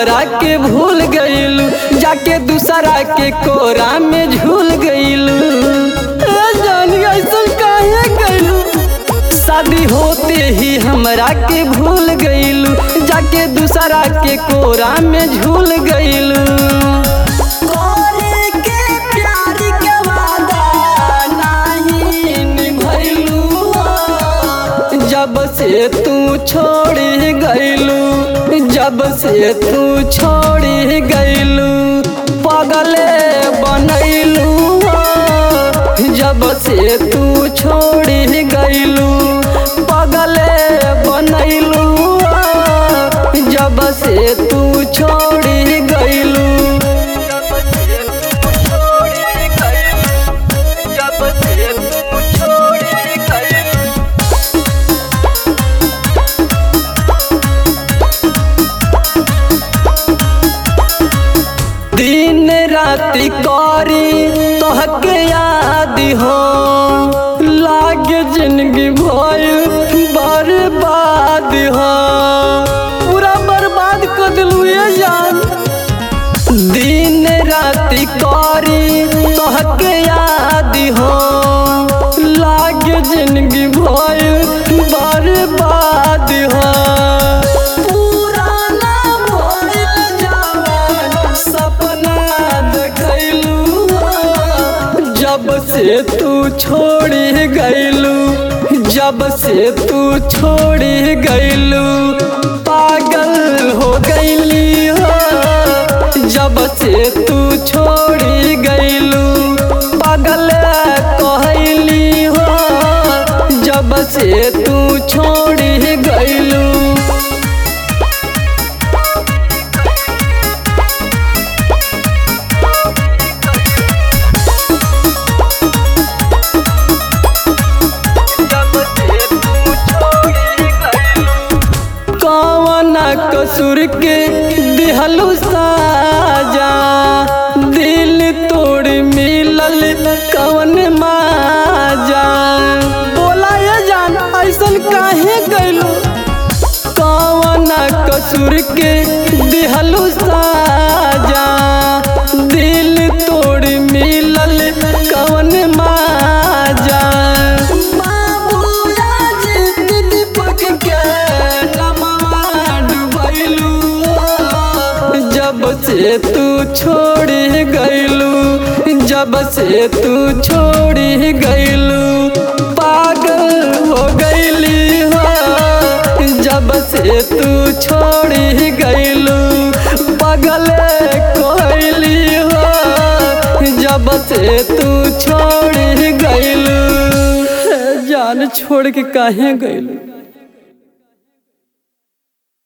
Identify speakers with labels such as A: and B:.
A: हमरा के भूल गईलू जाके दूसरा के कोरा में झूल गईलू ए जानी ऐसा काहे गईलू शादी होते ही हमरा के भूल गईलू जाके दूसरा के कोरा में झूल गईलू करे के प्यार के वादा नाही निभैलू जब से तू छोड़ी गईलू जब से तू छोड़ी गईलू पगले बनैलू जब से तू छोड़ी गईलू पगले बनैलू जब से तू छोड़ी गईलू जब से तू छोड़ी गईलू जब से तू छोड़ी गईलू दिन राति करी तोहके याद हो लागे जिंदगी भइल बर्बाद हो पूरा बर्बाद कर दिलू ये जान दिन राति करी तोहके याद हो लागे जिंदगी भइल बर्बाद हो पुराना भइल जवान सपना देखैलू जब से तू छोड़ी गईलू जब से तू छोड़ी गईलू पागल हो गईली हो जब से तू छोड़ी गईलू पागल कहली हो जब से तू छोड़ी गईलू कौन कसूर के दिहलू साजा दिल तोड़ मिलल कौन माजा बोला ये जान ऐसन काहे गइलू कौन कसूर के दिहलू साजा दिल तोड़ मिलल कौन माजा बाबूया जी दीपक के नमवा डुबैलू जब से तू छोड़ी गईलू जब से तू छोड़ी गईलू पागल हो गईली हो जब से तू छोड़ी गईलू पागल कहली हो जब से तू छोड़ी गईलू जान छोड़ के काहे गईलू